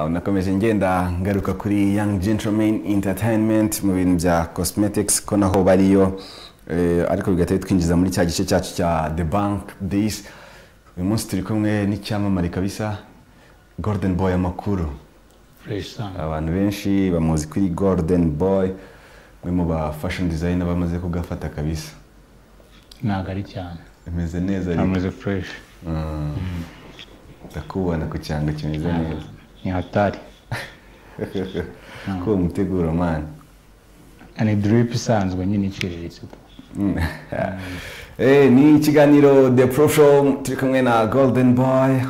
nakomeje ngenda ngaruka kuri young gentleman entertainment mu bintu bya cosmetics ko naho bariyo eh, ariko bigahita bitwinjiza muri cya gice cyacu cya the bank days uyu munsi turi kumwe n'icyamamare kabisa golden boy amakuru abantu benshi bamuzi kuri golden boy umwe mu ba fashion designer bamaze kugafata kabisa ntabwo ari cyane bimeze neza ariko ameze fureshi ndakubona ku cyanga kimeze neza ni hatari ko umuteguro mani ni diripu isanzwe nyine iciriritse Eh, ni ikiganiro the pro show turi kumwe na golden boy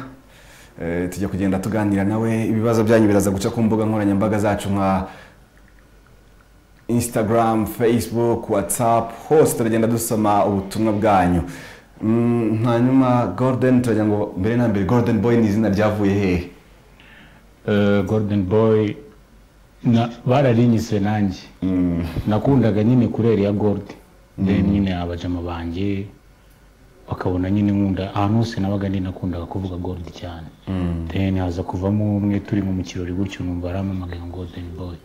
Eh, tujya kugenda tuganira nawe ibibazo byanyu biraza guca ku mbuga nkoranyambaga zacu nka instagram facebook whatsapp hose turagenda dusoma ubutumwa bwanyu Mm, hanyuma golden turagira ngo mbere na mbere golden boy ni izina ryavuye hehe golden boyi bararinyise nanjye nakundaga nyine kureri ya goludi then nyine abajama banjye bakabona nyine nkunda ahantu hose nabaga ndi nakundaga kuvuga goludi cyane then haza kuvamo umwe turi nko mu kirori gutyo numva aramamagaye ngo golden boy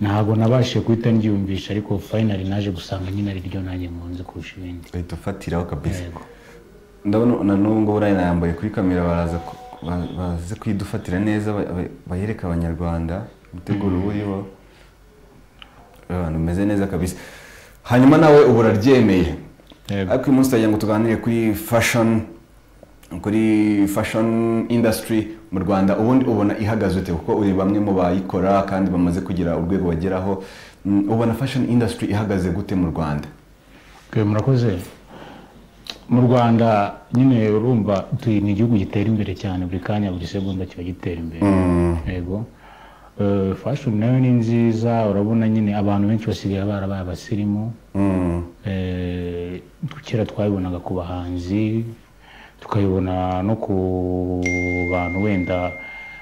ntabwo nabashije guhita ndyumvisha ariko finally naje gusanga nyine ari ryo nanjye nkunze kurusha ibindi uhita ufatiraho kabisa yego ndabona na n'ubu ngubu urayina yambaye kuri kamera baraza ku- ba- baze kuyidufatira neza ba- ba- bayereka abanyarwanda umuteguro uba uriho abantu bameze neza kabisa hanyuma nawe ubu uraryemeye Yego. ariko uyu munsi turagira ngo tuganire kuri fashion kuri fashion industry mu rwanda ubundi ubona ihagaze ute kuko uri bamwe mu bayikora kandi bamaze kugira urwego bageraho Mm, ubona fashion industry ihagaze gute mu rwanda Ok, murakoze mu rwanda nyine urumva turi ni igihugu gitera imbere cyane buri kanya buri segonda kiba gitera imbere yego Eh, fashion nayo ni nziza urabona nyine abantu benshi basigaye barabaye abasirimu Mm. Eh, kera twayibonaga ku bahanzi tukayibona no ku bantu wenda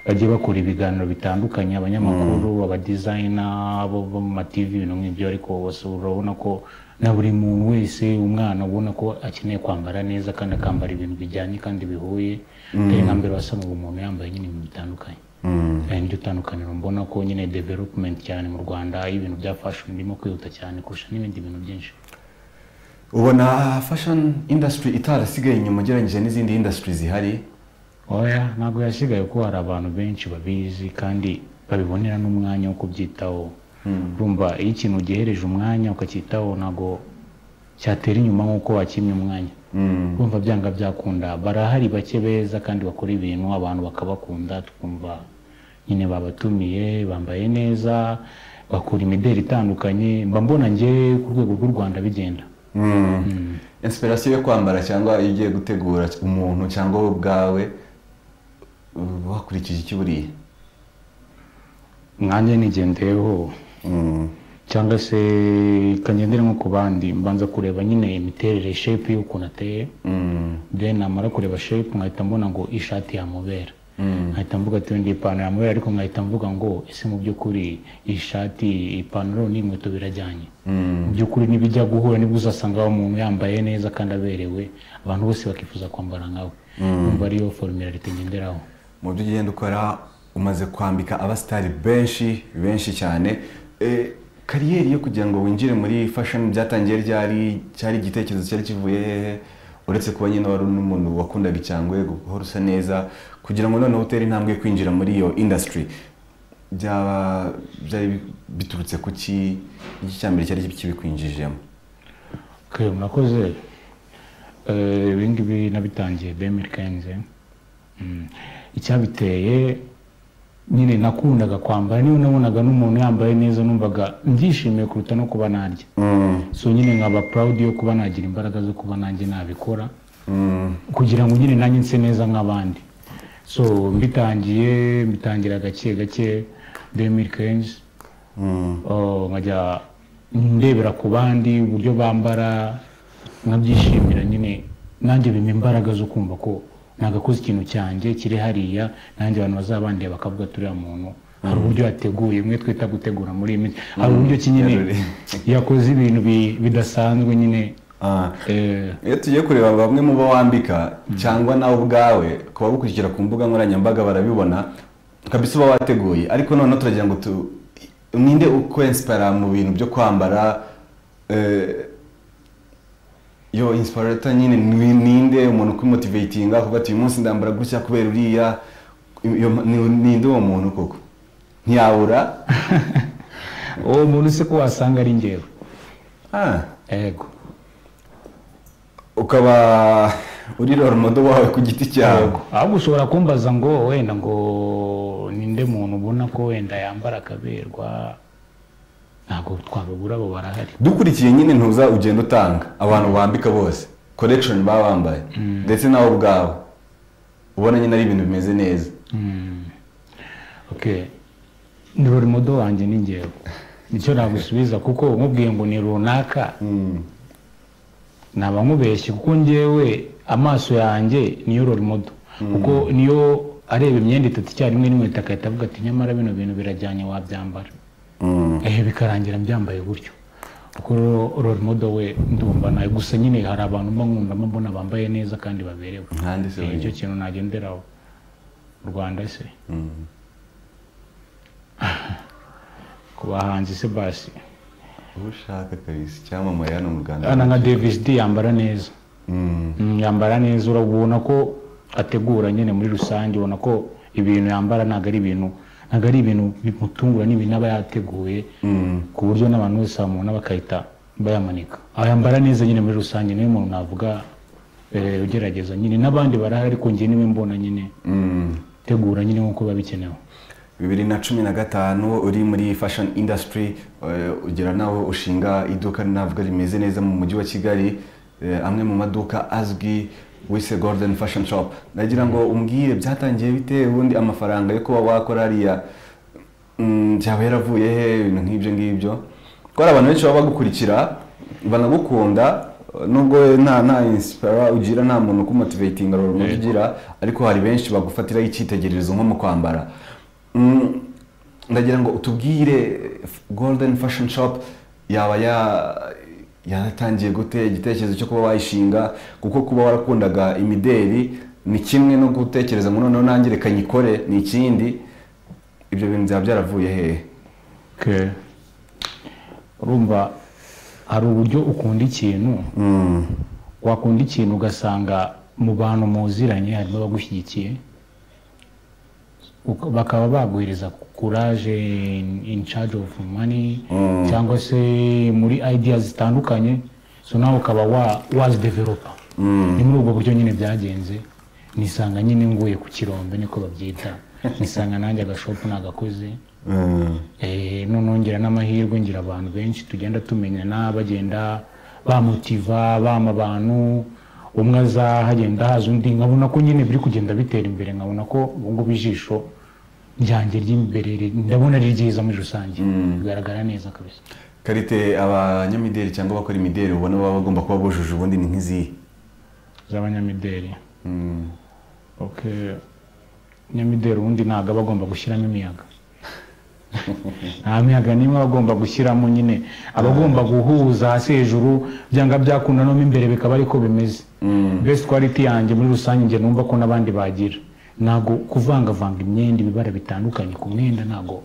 bagiye bakora ibiganiro bitandukanye abanyamakuru abadizayina bo bo mu mativi ibintu nk'ibyo ariko bose urabona ko na buri muntu wese umwana ubona ko akeneye kwambara neza kandi akambara ibintu bijyanye kandi bihuye atari nka mbere wasangaga umuntu yambaye nyine ibintu bitandukanye Eh, niryo tandukaniro mbona ko nyine development cyane mu rwanda y'ibintu bya fashion birimo kwihuta cyane kurusha n'ibindi bintu byinshi ubona fashion industry itarasigaye inyuma ugereranyije n'izindi industry zihari oya ntabwo yasigaye ko hari abantu benshi babizi kandi babibonera n'umwanya wo kubyitaho urumva iyo ikintu ugihereje umwanya ukacyitaho ntabwo cyatera inyuma nk'uko wakimye umwanya urumva byanga byakunda barahari bake beza kandi bakora ibintu abantu bakabakunda tukumva nyine babatumiye bambaye neza bakora imideli itandukanye mba mbona ngewe ku rwego rw'u rwanda bigenda inspiration yo kwambara cyangwa iyo ugiye gutegura umuntu cyangwa wowe ubwawe uba wakurikije icyo buriye mwanjye nigendeyeho cyangwa se kangendera nko ku bandi mbanza kureba nyine imiterere shepu y'ukuntu ateye then namara kureba shepu nkahita mbona ngo ishati yamubera nkahita mvuga ati wenda iyi ipantaro yamubera ariko nkahita mvuga ngo ese mu by'ukuri iyi shati iyi ipantaro n'inkweto birajyanye mu by'ukuri n'ibijya guhura nibwo uzasanga wa muntu yambaye neza kandi aberewe abantu bose bakifuza kwambara nkawe umva ariyo formula leta igenderaho mu byo ugenda ukora umaze kwambika abasitari benshi benshi cyane Eh, kariyeri yo kugira ngo winjire muri fashion byatangiye ryari cyari igitekerezo cyari kivuye hehe uretse kuba nyine wari n'umuntu wakundaga icyangwe guhora usa neza kugira ngo noneho utere intambwe yo kwinjira muri iyo industry byaba byari bi- biturutse ku ki iki cya mbere cyari kibikwinjijemo Okay, murakoze Eh, ibi ngibi nabitangiye bemere kenze Mm. icyabiteye nyine nakundaga kwambara niyo nabonaga n'umuntu yambaye neza numvaga ndishimiye kuruta no kuba narya so nyine nkaba proud yo kuba nagira imbaraga zo kuba nanjye nabikora kugira ngo nyine nanjye nse neza nk'abandi so mbitangiye mbitangira gake gake 2015 Oh, nkajya ndebera ku bandi uburyo bambara nkabyishimira nyine nanjye bimpa imbaraga zo kumva ko nagakoze ikintu cyanjye kiri hariya nanjye abantu bazabandeba bakavuga turiya muntu hari uburyo yateguye mwe twita gutegura muri iyi minsi hari uburyo ki nyine yaruri. yakoze ibintu bi- bidasanzwe nyine Ah, eh, iyo tugiye kureba bamwe mu bo wambika cyangwa nawe ubwawe ku bagukurikira ku mbuga nkoranyambaga barabibona kabisa uba wateguye ariko noneho turagira ngo tu ninde ukwensipara mu bintu byo kwambara eh, yo insiparata nyine ni- ninde umuntu ukumutivatinga kuko ati uyu munsi ndambara gutya kubera uriya iyo- ni- ninde uwo muntu koko ntiyabura uwo muntu se ko wasanga ari ngewe Ah, yego ukaba uri roromodo wawe ku giti cyawe ahubwo ushobora kumbaza ngo wenda ngo ninde muntu ubona ko wenda yambara akaberwa ntabwo twababura abo barahari dukurikiye nyine ntuza ugenda utanga abantu bambika bose korekishoni baba bambaye ndetse nawe ubwawe ubona nyine ari ibintu bimeze neza Mm. okay ni rurimodo wanjye ni ngewe nicyo nagusubiza kuko umubwiye ngo ni runaka Mm. naba nkubeshye kuko ngewe amaso yanjye niyo rorimodo kuko niyo areba imyenda itatu icyarimwe n'inkweto agahita avuga ati nyamara bino bintu birajyanye wabyambara Mm. ehe bikarangira mbyambaye gutyo kuko rorimodo we ndumva nawe gusa nyine hari abantu mba nkundamo mbona bambaye neza kandi baberewe ntandi se Eh, nicyo wenyine kintu nagenderaho u rwanda se Mm. ku bahanzi se basi uwo ushaka kabisa icyamamare hano mu rwanda hano nka davis d yambara neza Mm. Mm, yambara neza urabona ko ategura nyine muri rusange ubona ko ibintu yambara ntabwo ari ibintu ntabwo ari ibintu bimutungura n'ibintu aba yateguye Mm. ku buryo n'abantu bose bamubona bakahita bayamanika Aba yambara neza nyine muri rusange niwe muntu navuga eh, ugerageza nyine n'abandi barahari ariko njye niwe mbona nyine Mm. tegura nyine nk'uko biba bikenewe bibiri na cumi na gatanu uri muri fashion industry eh, ugira nawe ushinga iduka navuga rimeze neza mu mujyi wa kigali eh, amwe mu maduka azwi wise golden fashion shop nagira ngo umbwire byatangiye bite ubundi amafaranga yo kuba wakora hariya mm, byaba yaravuye he ibintu nk'ibyo ngibyo kuko hari abantu benshi baba bagukurikira banagukunda eh, nubwo nta nta inspire ugira nta muntu ukumotivatinga rero Yego. ugira ariko hari benshi bagufatiraho icyitegererezo nko mu kwambara Mm, ndagira ngo utubwire golden fashion shop yaba ya- yaratangiye gute igitekerezo cyo kuba wayishinga kuko kuba warakundaga imideri ni kimwe no gutekereza ngo noneho nanjye reka nyikore ni ikindi ibyo bintu byaba byaravuye hehe Okay. urumva hari uburyo ukunda ikintu Mm, wakunda ikintu ugasanga mu bantu muziranye harimo abagushyigikiye uka- bakaba baguhereza courage in- in charge of money Mm. cyangwa se muri ideas zitandukanye so nawe ukaba wa- wazidevelopa mm, ni muri ubwo buryo nyine byagenze nisanga nyine nguye ku kirombe niko babyita nisanga nanjye agashopu nagakoze mm, Eh, noneho ngira n'amahirwe ngira abantu benshi tugenda tumenyana bagenda bamutiva bama abantu umwe aza hagenda haza undi nkabona ko nyine biri kugenda bitera imbere nkabona ko ubu ngubu ijisho ryanjye ry'imbere ri- ndabona ari ryiza muri rusange bigaragara neza kabisa karite abanyamideri cyangwa abakora imideri ubona baba bagomba kuba bujuje ubundi ni nk'izihe z'abanyamideli Mm, okay nyamideli ubundi ntabwo aba agomba gushyiramo imiyaga nta miyaga nimwe aba agomba gushyiramo nyine aba agomba guhuza hasi hejuru byanga byakunda no mo imbere bikaba ariko bimeze mm, best quality yanjye muri rusange njye numva ko n'abandi bagira ntabwo kuvangavanga imyenda ibibara bitandukanye ku mwenda ntabwo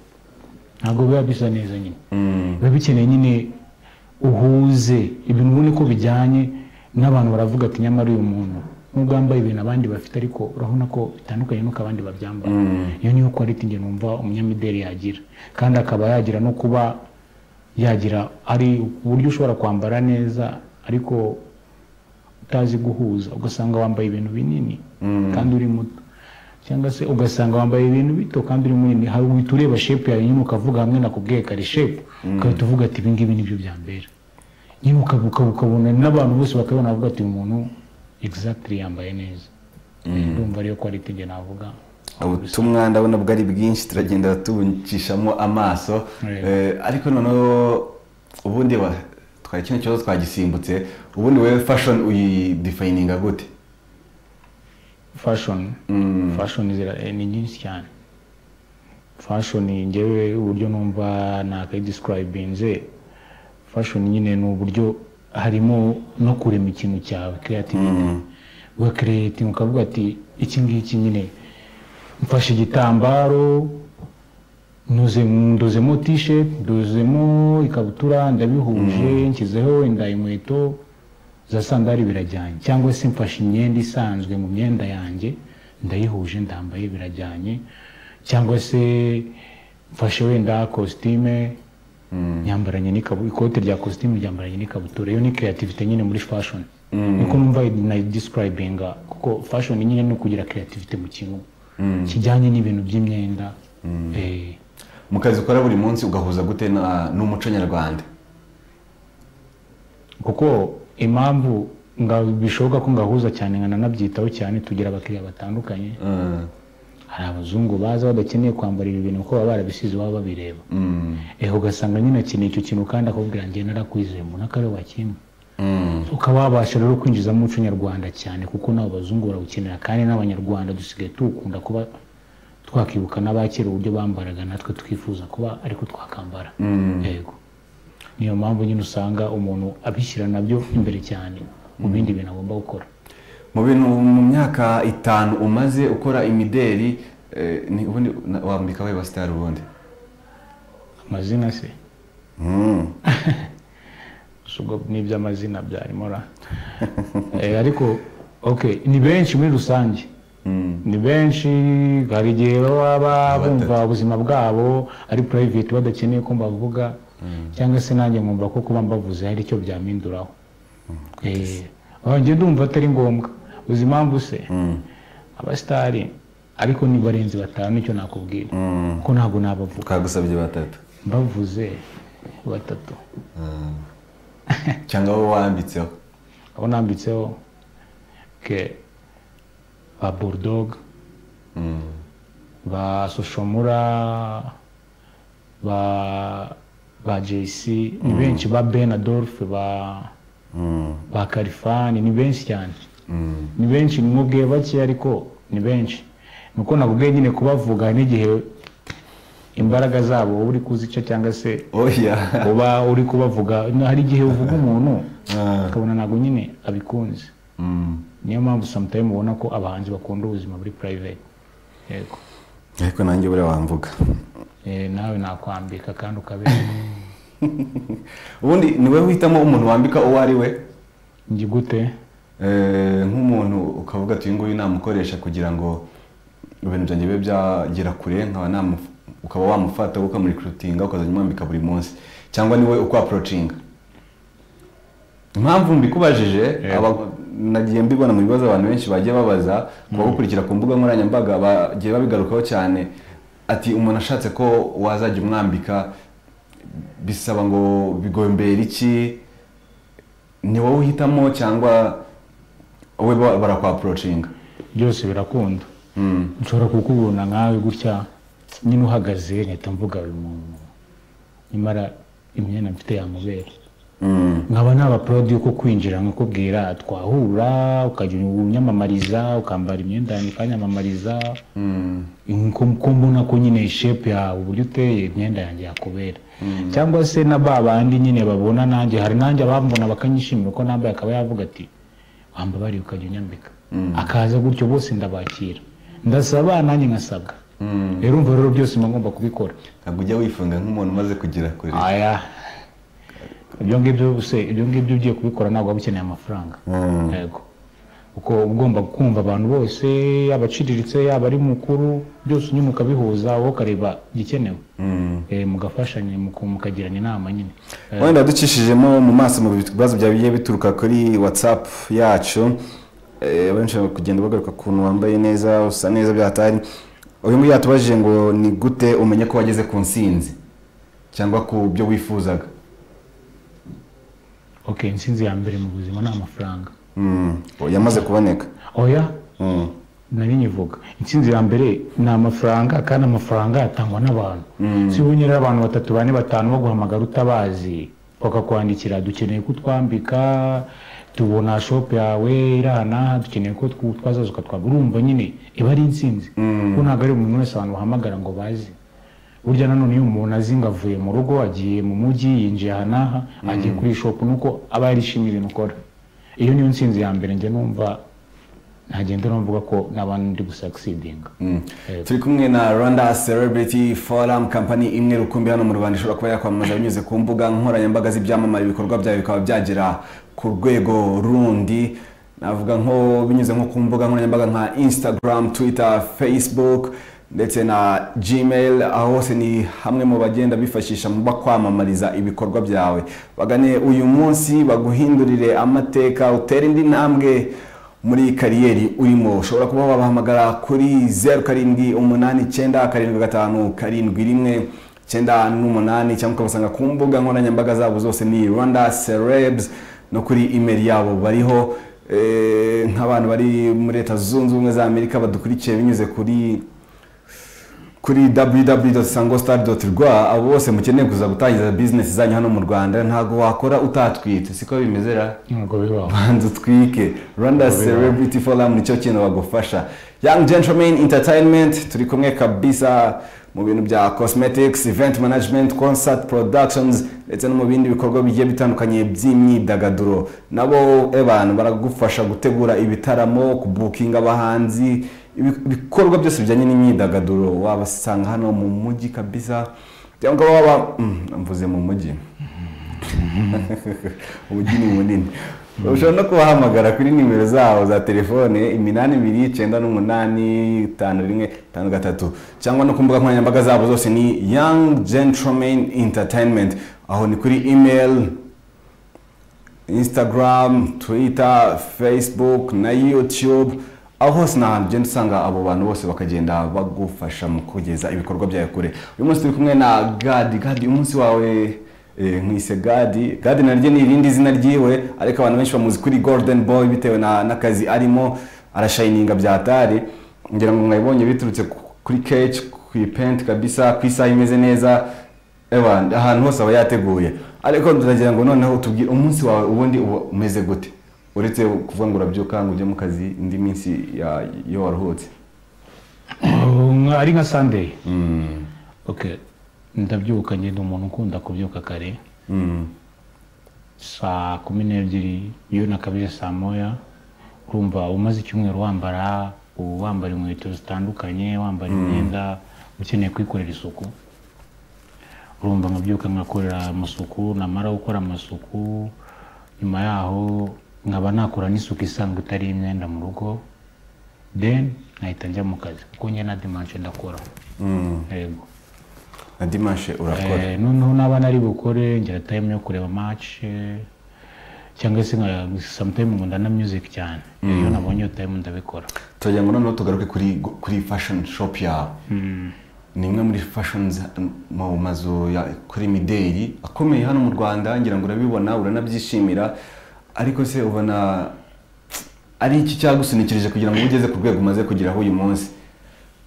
ntabwo biba bisa neza nyine mm, biba bikeneye nyine uhuze ibintu ubone ko bijyanye n'abantu baravuga ati nyamara uyu muntu nubwo yambaye ibintu abandi bafite ariko urabona ko bitandukanye nuko abandi babyambara Mm. iyo niyo quality njye numva umunyamideli yagira kandi akaba yagira no kuba yagira ari uburyo ushobora kwambara neza ariko utazi guhuza ugasanga wambaye ibintu binini Mm. kandi uri muto cyangwa se ugasanga wambaye ibintu bito kandi uri munini hari uhita ureba shepu yawe nyine ukavuga hamwe nakubwiye kare shepu ugahita uvuga ati ibingibi nibyo byambera nyine ukaba- ukaba- ukabona n'abantu bose bakabona bavuga ati uyu muntu exactly yambaye neza ndumva ariyo quality njye navuga ubutumwa ndabona bwari bwinshi turagenda tubucishamo amaso Yego. Eh, ariko noneho ubundi wa- twari kino kibazo twagisimbutse ubundi wowe fashion uyidifayininga gute fashion Mm, fashion zira- eh, ni nyinshi cyane fashion ngewe uburyo numva nakayidescribinze fashion nyine ni uburyo harimo no kurema ikintu cyawe creativity mm, ugakereyetinga ukavuga ati iki ngiki nyine mfashe igitambaro ndoze ndozemo tisheti ndozemo ikabutura ndabihuje nshyizeho inda inkweto za sandari birajyanye cyangwa se mfashe imyenda isanzwe mu myenda yanjye ndayihuje ndambaye birajyanye cyangwa se mfashe wenda kositime nyambaranye n'ikabu ikote rya kositimu ryambaranye n'ikabutura iyo ni kreativite nyine muri fashoni niko numva nayidisikirayibinga kuko fashoni nyine ni ukugira kreativite mu kintu kijyanye n'ibintu by'imyenda eh, mu kazi ukora buri munsi ugahuza gute na- n'umuco nyarwanda kuko impamvu nga bishoboka ko ngahuza cyane nkananabyitaho cyane tugira abakiriya batandukanye Mm, hari abazungu baza badakeneye kwambara ibi bintu kuko baba barabisize baba babireba mm, eh ugasanga nyine akeneye icyo kintu kandi akakubwira njye narakwizeye mbona ko ari wakimwe mm, ukaba wabasha rero kwinjizamo umuco nyarwanda cyane kuko n'abo bazungu barawukenera kandi n'abanyarwanda dusigaye tuwukunda kuba twakibuka n'abakera uburyo bambaraga natwe twifuza kuba ariko twakambara mm. yego niyo mpamvu nyine usanga umuntu abishyira nabyo imbere cyane mu bindi bintu agomba gukora mu bintu mu myaka itanu umaze ukora imideri eh, ni- ubundi na- wambika we basitari ubundi amazina se Mm. gusa ubwo n'iby'amazina byarimo ra Eh, ariko ok ni benshi muri rusange Mm. ni benshi hari igihe baba ba- Batatu. bumva ubuzima bwabo ari private badakeneye ko mbavuga cyangwa se nanjye nkumva ko kuba mbavuze hari icyo byampinduraho Eh, aho njye ndumva atari ngombwa uzi impamvu se Mm. abasitari ariko ni barenze batanu nicyo nakubwira Mm. kuko ntabwo nabavuga ukagusabye batatu mbavuze batatu Mm. cyangwa wowe wambitseho aho nambitseho ke ba burudoga Mm. ba soshomura ba ba jc ni benshi ba ben adolphe ba Mm. ba kalifani ni benshi cyane Mm. ni benshi mwubwiye bake ariko ni benshi nuko nakubwiye nyine kubavuga n'igihe imbaraga zabo uba uri kuzica cyangwa se oya uba uri kubavuga hari igihe uvuga umuntu Ah. ukabona ntabwo nyine abikunze Mm. niyo mpamvu sometimes ubona ko abahanzi bakunda ubuzima muri private yego ariko nanjye buriya wamvuga Eh, nawe nakwambika kandi ukabera ubundi niwe uhitamo umuntu wambika uwo ari we njye gute Eh, nk'umuntu ukavuga ati uyu nguyu namukoresha kugira ngo ibintu byanjye bibe byagera kure nkaba namu- ukaba wamufata ukamurikurutinga ukazajya umwambika buri munsi cyangwa niwe uko aporocinga impamvu mbikubajije Yego. aba- nagiye mbibona mu bibazo abantu benshi bagiye babaza ku bagukurikira ku mbuga nkoranyambaga bagiye babigarukaho cyane ati umuntu ashatse ko wazajya umwambika bisaba ngo bigombera iki ni wowe uhitamo cyangwa wowe ba- barakwaporocinga byose birakunda Mm. nshobora kukubona nkawe gutya nyine uhagaze nkahita mvuga uyu muntu nyamara imyenda mfite yamubera Mm. nkaba naba porodi yuko kwinjira nkakubwira twahura ukajya unyamamariza ukambara imyenda yanjye ukanyamamariza Mm. ko ko mbona ko nyine shepu yawe uburyo uteye imyenda yanjye yakubera cyangwa se na ba bandi nyine babona nanjye hari nanjye abambona bakanyishimira uko nambaye akaba yavuga ati wambabariye ukajya unyambika akaza gutyo bose ndabakira ndasaba nanjye nkasabwa Mm. rero urumva rero byose mba ngomba kubikora ntabwo ujya wifunga nk'umuntu umaze kugira kure aya ibyo ngibyo se ibyo ngibyo ugiye kubikora ntabwo waba ukeneye amafaranga Mm. yego kuko uba ugomba kumva abantu bose yaba aciriritse yaba ari mukuru byose nyine ukabihuza wowe ukareba igikenewe Mm. Eh, mugafashanya muku- mukagirana inama nyine Eh, wenda ducishijemo mu maso mu bibazo byagiye bituruka kuri whatsapp yacu eh, benshi bari kugenda bagaruka ukuntu wambaye neza usa neza byatari uyu nguyu yatubajije ngo ni gute umenye ko wageze ku nsinzi cyangwa ku byo wifuzaga ok insinzi ya mbere mu buzima ni amafaranga Mm, yamaze kuboneka oya Mm, nari nyivuga insinzi ya mbere ni amafaranga kandi amafaranga atangwa n'abantu si ubonye rero abantu batatu bane batanu baguhamagara utabazi bakakwandikira dukeneye ko utwambika tubona shopu yawe iri aha n'aha dukeneye ko twu- twazaza ukatwambika urumva nyine iba ari insinzi kuko ntabwo ari umuntu wese abantu bahamagara ngo bazi burya nanone iyo umuntu azi ngo avuye mu rugo agiye mu mujyi yinjiye aha n'aha agiye kuri shopu nuko aba yarishimiye ibintu ukora iyo niyo nsinzi ya mbere njye numva ntagenda uravuga ko n'abandi ndi gusagisidinga turi kumwe na rwanda celebrity forum company imwe rukumbi hano mu rwanda ishobora kuba yakwamamaza binyuze ku mbuga nkoranyambaga z'ibyamamare ibikorwa byayo bikaba byagera ku rwego rundi navuga nko binyuze nko ku mbuga nkoranyambaga nka instagram twitter facebook ndetse na gmail aho hose ni hamwe mu bagenda bifashisha mu bakwamamariza ibikorwa byawe bagane uyu munsi baguhindurire amateka utere indi ntambwe muri kariyeri urimo ushobora kuba wabahamagara kuri zeru karindwi umunani icyenda karindwi gatanu karindwi rimwe icyenda n'umunani cyangwa ukabasanga ku mbuga nkoranyambaga zabo zose ni rwanda serebs no kuri imeri yabo bariho eh, nk'abantu bari muri leta zunze ubumwe za amerika badukurikiye binyuze kuri kuri www.sangostar.rwa abo bose mukeneye kuza gutangiza bizinesi zanyu hano mu rwanda ntabwo wakora utatwite siko bimezera ntabwo bibaho banza utwike rwanda celebrity forum nicyo kintu bagufasha young gentlemen entertainment turi kumwe kabisa mu bintu bya cosmetics event management concert productions ndetse no mu bindi bikorwa bigiye bitandukanye by'imyidagaduro nabo abantu baragufasha gutegura ibitaramo kubukinga abahanzi ibi- ibikorwa byose bijyanye n'imyidagaduro wabasanga hano mu mujyi kabisa cyangwa waba mm, mvuze mu mujyi umujyi ni munini ushobora no kubahamagara kuri nimero zabo za telefone iminani ibiri icyenda n'umunani itanu rimwe itanu gatatu cyangwa no ku mbuga nkoranyambaga zabo zose ni young gentleman entertainment aho ni kuri email instagram twitter facebook na youtube aho hose ni ahantu ugenda usanga abo bantu bose bakagenda bagufasha mu kugeza ibikorwa byawe kure uyu munsi turi kumwe na gadi gadi umunsi wawe eh, nkwise gadi gadi naryo ni irindi zina ryiwe ariko abantu benshi bamuzi kuri golden boy bitewe na- n'akazi arimo arashayininga byatari ngira ngo mwabibonye biturutse ku- kuri keci ku ipenti kabisa ku isaha imeze neza Ewan, ahantu hose aba yateguye ariko turagira ngo noneho tubwire umunsi wawe ubundi uba umeze gute uretse kuvuga ngo urabyuka ngo ujye mu kazi indi minsi ya- iyo waruhutse Nka- ari nka sandeyi Mm, okay ndabyuka ngenda umuntu ukunda kubyuka kare mm, saa kumi n'ebyiri iyo nakabije saa moya urumva umaze icyumweru wambara uba wambara inkweto zitandukanye wambara imyenda ukeneye kwikorera isuku urumva nkabyuka nkakorera amasuku namara gukora amasuku nyuma yaho nkaba nakora n'isuku isanzwe itari imyenda mu rugo then nkahita njya mu kazi kuko njye na dimanche ndakora mm. yego na dimanche urakora Eh, noneho naba nari bukore ngira time yo kureba match eh, cyangwa se nka sometime nkunda na music cyane iyo nabonye iyo time ndabikora turagira ngo noneho tugaruke kuri kuri fashion shop yawe ni imwe muri fashion mu mazu ya kuri mideli akomeye hano mu rwanda ngira ngo urabibona uranabyishimira ariko se ubona ari iki cyagusunikirije kugira ngo ube ugeze ku rwego umaze kugeraho uyu munsi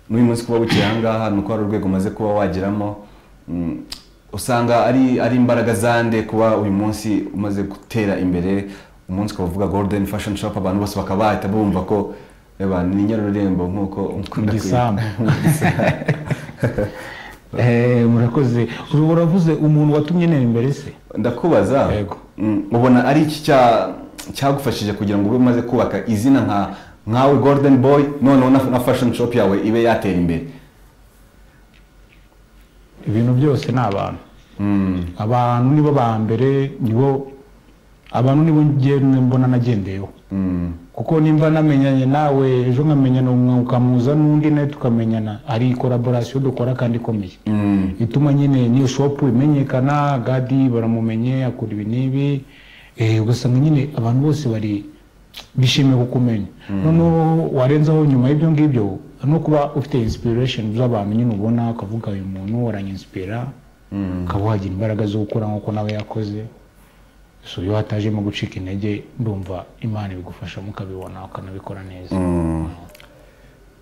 n'uyu munsi kuba bukeye aha ngaha ni uko hari urwego umaze kuba wageramo Mm, usanga ari ari imbaraga zande kuba uyu munsi umaze gutera imbere umunsi ukaba uvuga golden fashion shop abantu bose bakaba bahita bumva ko eba ni nyarurembo nk'uko ukunda kuyita. igisambu Eh, murakoze Uru- uravuze umuntu watumye ntera imbere se ndakubaza Yego. Mm, ubona ari iki cya- cyagufashije kugira ngo ube umaze kubaka izina nka nkawe golden boy noneho na, na fashion shop yawe ibe yatera imbere ibintu byose ni abantu Mm, abantu nibo ba mbere nibo abantu nibo ngiye mbona nagendeyeho mm, kuko nimba namenyanye nawe ejo nkamenyana umwe ukamuza n'undi nawe tukamenyana ari koraborasiyo dukora kandi ikomeye mm, ituma nyine niyo shopu imenyekana gadi baramumenye akora ibi n'ibi eh, ugasanga nyine abantu bose bari bishimiye kukumenya noneho warenzaho nyuma y'ibyo ngibyo no kuba ufite inspiration z'abantu nyine ubona ukavuga uyu muntu aranyinsipira ukaba wagira imbaraga zo gukora nk'uko nawe yakoze so iyo hatajemo gucika intege ndumva imana ibigufashamo ukabibona ukanabikora neza mm.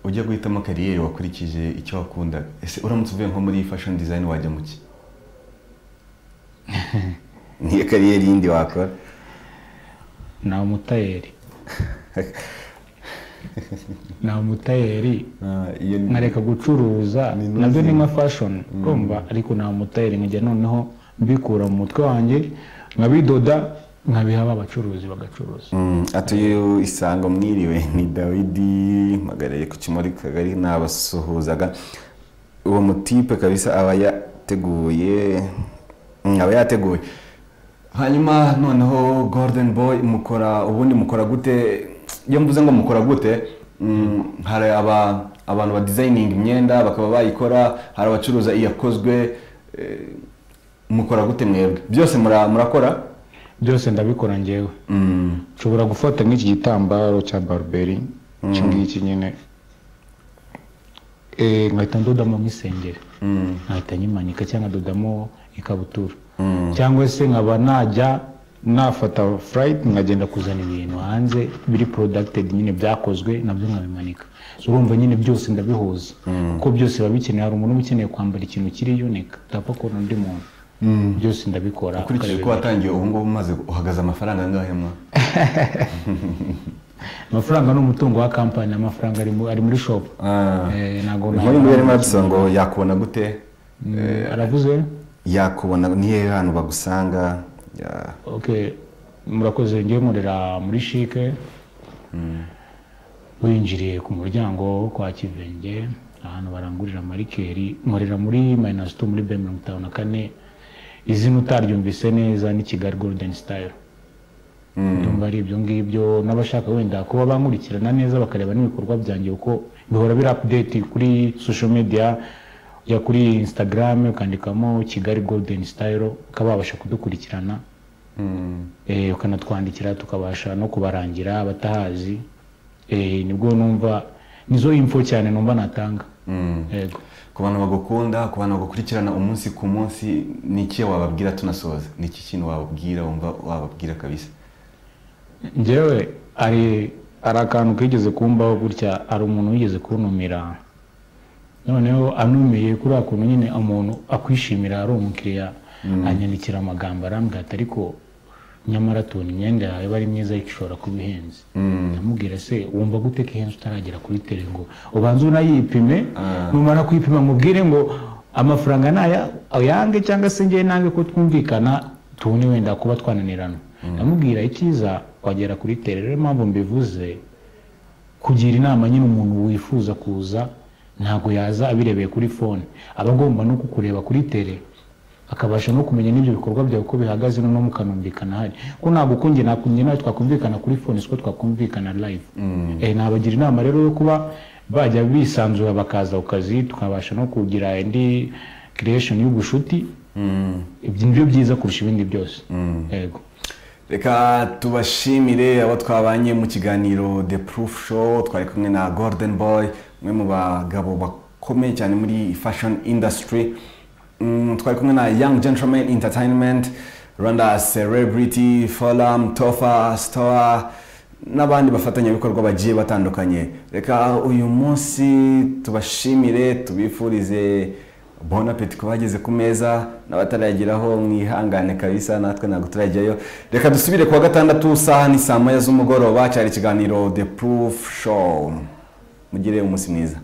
ujya guhitamo kariyeri wakurikije icyo wakundaga ese uramutse uvuye nko muri fashion design wajya mu ki niyo kariyeri yindi wakora ni umutayeri ni umutayeri Ah, iyo ni- nkareka gucuruza Ni nabyo ni nothing. nka fashion urumva ariko nta mutayeri nkajya noneho mbikura mu mutwe wanjye nkabidoda nkabiha ba bacuruzi bagacuruza Mm, atuye isango mwiriwe ni dawidi mpagarariye ku kimori kagari nabasuhuzaga uwo mutipe kabisa aba yateguye mm, aba yateguye hanyuma noneho golden boy mukora ubundi mukora gute iyo mvuze ngo mukora gute mm, hari aba abantu badizayininga imyenda bakaba bayikora hari abacuruza iyakozwe eh, mukora gute mwebwe byose mura- murakora byose ndabikora ngewe Mm. nshobora gufata nk'iki gitambaro cya baruberi iki ngiki nyine Eh, nkahita ndodamo nk'isengeri Mm. nkahita nyimanika cyangwa nkadodamo ikabutura Mm. cyangwa se nkaba najya nafata furayiti nkagenda kuzana ibintu hanze biri porodagitedi nyine byakozwe nabyo nkabimanika So, urumva nyine byose ndabihuza kuko byose biba bikeneye hari umuntu uba ukeneye kwambara ikintu kiri yunike utapfa kubona undi muntu byose ndabikora ukurikije ko ukabimanika. watangiye ubu ngubu umaze uhagaze amafaranga angahe mwa amafaranga ni umutungo wa kampani amafaranga ari mu- ari muri shopu Eh, ntabwo nk'uyu nguyu arimo arabisa ngo yakubona gute Mm, aravuze yakubona niyo hantu bagusanga ya- okay murakoze ngewe nkorera muri shike winjiriye ku muryango kwa kivenge ahantu barangurira amarikeri nkorera muri minus two muri b mirongo itanu na kane izina utaryumvise neza ni kigali golden style ndumva ari ibyo ngibyo n'abashaka wenda kuba bankurikirana neza bakareba n'ibikorwa byanjye uko bihora biri update kuri social media ya kuri instagram ukandikamo kigali golden style ukaba wabasha kudukurikirana Mm. eh, ukanatwandikira tukabasha no kubarangira abatahazi eh, nibwo numva nizo info cyane numva natanga Mm. yego ku bantu bagukunda ku bantu bagukurikirana umunsi ku munsi ni iki wababwira tunasoza ni iki kintu wababwira wumva wababwira kabisa njyewe hari hari akantu kigeze kumbaho gutya hari umuntu wigeze kuntumira noneho anumiye kuri akuntu nyine umuntu akwishimira ari umukiriya anyandikira amagambo arambwira ati ariko nyamara tubona imyenda yawe aba ari myiza ariko ishobora kuba ihenze ndamubwira se wumva gute ko ihenze utaragera kuri tere ngo ubanze unayipime numara kuyipima mubwire ngo amafaranga ni aya ayange cyangwa se ngewe nange ko twumvikana tubone wenda kuba twananirana ndamubwira icyiza wagera kuri tere rero impamvu mbivuze kugira inama nyine umuntu wifuza kuza ntabwo yaza abirebeye kuri fone aba agomba no kukureba kuri tere akabasha no kumenya n'ibyo bikorwa byawe uko bihagaze noneho mukanumvikana hari ko ntabwo uko njye nakunjye nawe twakumvikana kuri fone siko twakumvikana live Eh, nabagira inama rero yo kuba bajya bisanzura bakaza ku kazi tukabasha no kugira indi creation y'ubushuti ibyo ni byo byiza kurusha ibindi byose yego reka tubashimire abo twabanye mu kiganiro the proof show twari kumwe na golden boy umwe mu bagabo bakomeye cyane muri fashion industry Mm, twari kumwe na young gentleman entertainment rwanda celebrity forum tofa stoa n'abandi bafatanyabikorwa bagiye batandukanye reka uyu munsi tubashimire tubifurize bon appetit ku bageze ku meza n'abatarageraho mwihangane kabisa natwe ntabwo turajyayo reka dusubire kuwa gatandatu saha ni saa moya z'umugoroba cyari ikiganiro the proof show mugire umunsi mwiza